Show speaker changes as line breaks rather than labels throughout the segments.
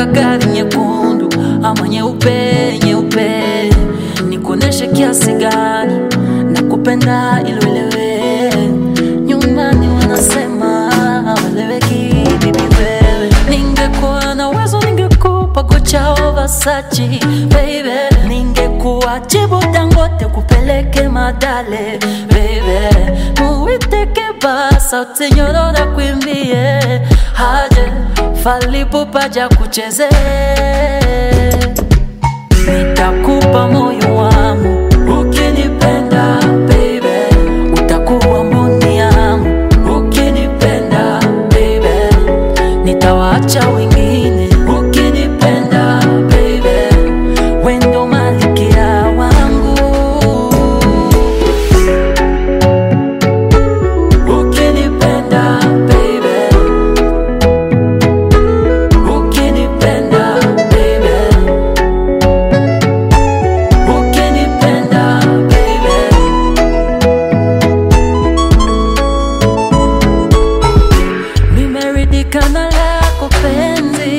unataka gari nyekundu ama nyeupe nyeupe, nikuoneshe kiasi gani nakupenda ili uelewe. Nyumbani wanasema haweleweki, bibi wewe. Ningekuwa na uwezo ningekupa kocha wa Versace baby, ningekuwa jibu Dangote kupeleke Madale baby, muiteke basa utinyorora kwimbie haje falipupaja kucheze nitakupa moyo wangu ukinipenda baby, utakuwa mboni yangu ukinipenda baby, nitawaacha wengine ukinipenda baby, wendo malikia wangu ukinipenda baby, ukinipenda baby, ukinipenda baby. Nimeridhika na lako penzi,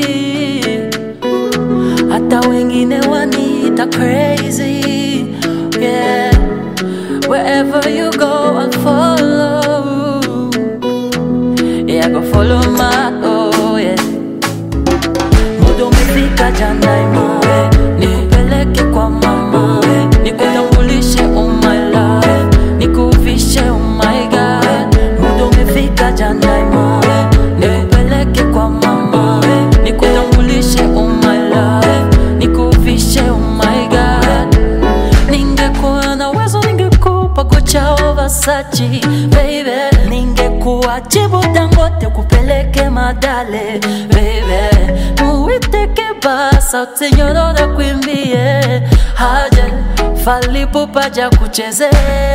hata wengine wanita crazy. Yeah, wherever you go, I'll follow. Yeah, go follow my oh yeah. Muda umefika jana imoe, nikupeleke kwa mama, nikutambulishe oh my love, nikuvishe oh my god. Muda umefika jana imoe, nikupeleke kwa mama, nikutambulishe oh my love, nikuvishe oh my god. Ningekuwa na uwezo ningekupa kocha wa Versace baby, ningekuwa jibu Dangote kupeleke Madale baby, muiteke basa utinyorora kwimbie haje falipupaja kucheze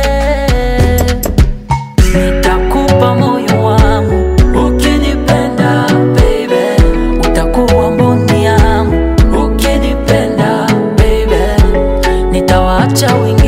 nitakupa moyo wangu ukinipenda baby, utakuwa mboni yangu ukinipenda baby, nitawaacha wengine